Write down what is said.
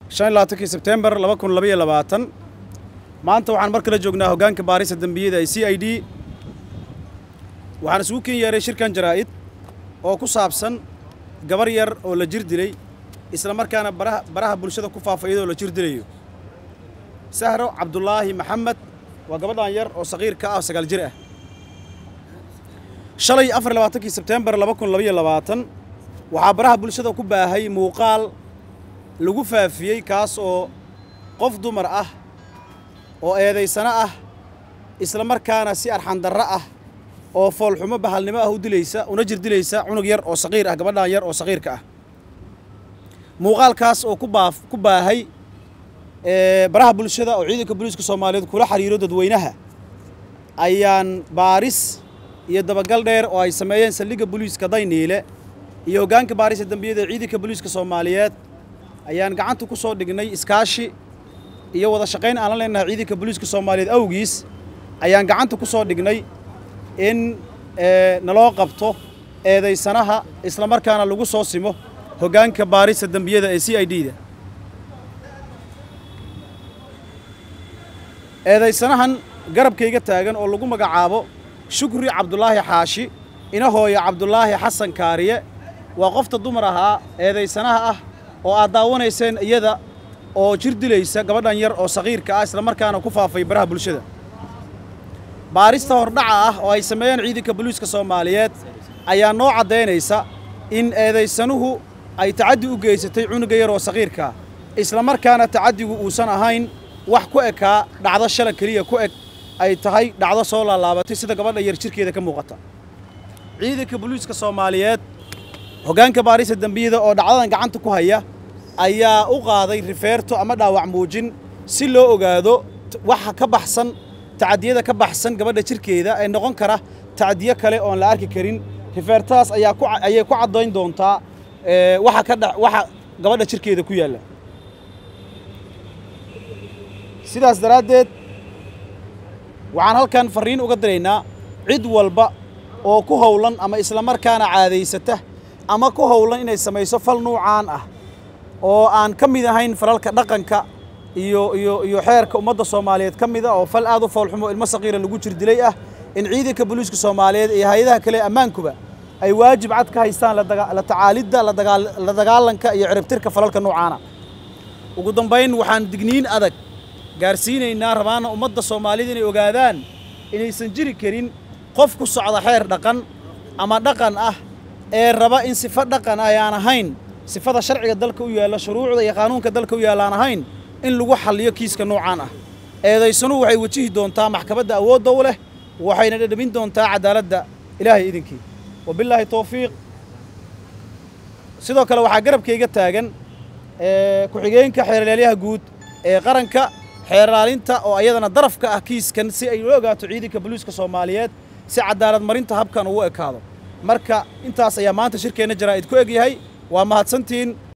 shan iyo labaatankii sebtembar laba kun labaiyo labaatan maanta waxaan mar kale joognaa hoggaanka baarista dembiyada ee c i d waxaan isugu ken yeeray shirkan jaraa'id oo ku saabsan gabar yar oo la jir dilay isla markaana baraha baraha bulshada ku faafa iyadoo la jir dilayo sahro cabdulaahi maxamed waa gabadhan yar oo saqiirka ah oo sagaal jir ah shalay afar iyo labaatankii sebtembar laba kun labaiyo labaatan waxaa baraha bulshada ku baahay muuqaal lagu faafiyey kaas oo qof dumar ah oo eedaysano ah isla markaana si arxandarro ah oo foolxumo bahalnimo ah u dilaysa una jir dilaysa cunug yar oo saqiir ah gabadhan yar oo saqiirka ah muuqaalkaas oo ku baaf ku baahay baraha bulshada oo ciidanka booliiska soomaaliyeed kula xiriiro dadweynaha ayaan baaris iyo dabagal dheer oo ay sameeyeen saldhigga booliiska dayniile iyo hoggaanka baarista dembiyada ee ciidanka booliiska soomaaliyeed ayaan gacanta ku soo dhignay iskaashi iyo wada shaqayn aan la leenahay ciidanka booliiska soomaaliyeed awgiis ayaan gacanta ku soo dhignay in naloo qabto eedaysanaha isla markaana lagu soo simo hoggaanka baarista dembiyada ee c i d da eedaysanahan garabkayga taagan oo lagu magacaabo shukri cabdulaahi xaashi inahooya cabdulaahi xasan kaariye waa qofta dumar ahaa eedaysanaha ah oo aad daawanayseen iyada oo jir dilaysa gabadhan yar oo saqiirka ah isla markaana ku faafay baraha bulshada baarista hordhaca ah oo ay sameeyeen ciidanka booliiska soomaaliyeed ayaa noo caddaynaysa in eedaysanuhu ay tacaddi u geysatay cunuga yar oo saqiirkaa isla markaana tacaddigu uusan ahayn wax ku ekaa dhacdo shala keliya ku eg ay tahay dhacdo soo laalaabatay sida gabadha yar jirkeeda ka muuqata ciidanka booliiska soomaaliyeed hoggaanka baarista dembiyada oo dhacdadan gacanta ku haya ayaa u qaaday rifeerto ama dhaawac muujin si loo ogaado waxa ka baxsan tacadiyada ka baxsan gabadha jirkeeda ee noqon kara tacadiyo kale oon la arki karin rifeertadaas ayaa ku ayay ku caddayn doontaa waxa ka dha waxa gabadha jirkeeda ku yaalla sidaas daraaddeed waxaan halkan farriin uga diraynaa cid walba oo ku howlan ama isla markaana caadaysata ama ku howlan inay samayso fal nuucaan ah oo aan ka mid ahayn falalka dhaqanka iyo iyo iyo xeerka ummadda soomaaliyeed ka mid a oo fal aad u foolxumo ilmo saqiira lagu jir dilay ah in ciidanka booliiska soomaaliyeed iyo hay-adaha kale ammaankuba ay waajib cad ka haystaan la tacaalidda la dagaalanka iyo ciribtirka falalka noocaana ugu dambayn waxaan digniin adag gaarsiinaynaa rabaana ummadda soomaalida inay ogaadaan inaysan jiri karin qof ku socda xeer dhaqan ama dhaqan ah ee raba in sifo dhaqan ah ayaan ahayn sifada sharciga dalka u yaalla shuruucda iyo qaanuunka dalka u yaalla aan ahayn in lagu xalliyo kiiska noocaan ah eedaysanuhu waxay wajihi doontaa maxkamadda awoodda u leh waxayna dhadhamin doontaa cadaaladda ilaahay idinkii wabillaahi towfiiq sidoo kale waxaa garabkayga taagan ku-xigeenka xeerlaalyaha guud ee qaranka xeerlaalinta oo ayadana darafka ah kiiskan si ay ula ogaato ciidanka booliiska soomaaliyeed si cadaalad marinta habkan ugu ekaado marka intaas ayaa maanta shirkeenna jaraa'id ku egyahay waa mahadsantiin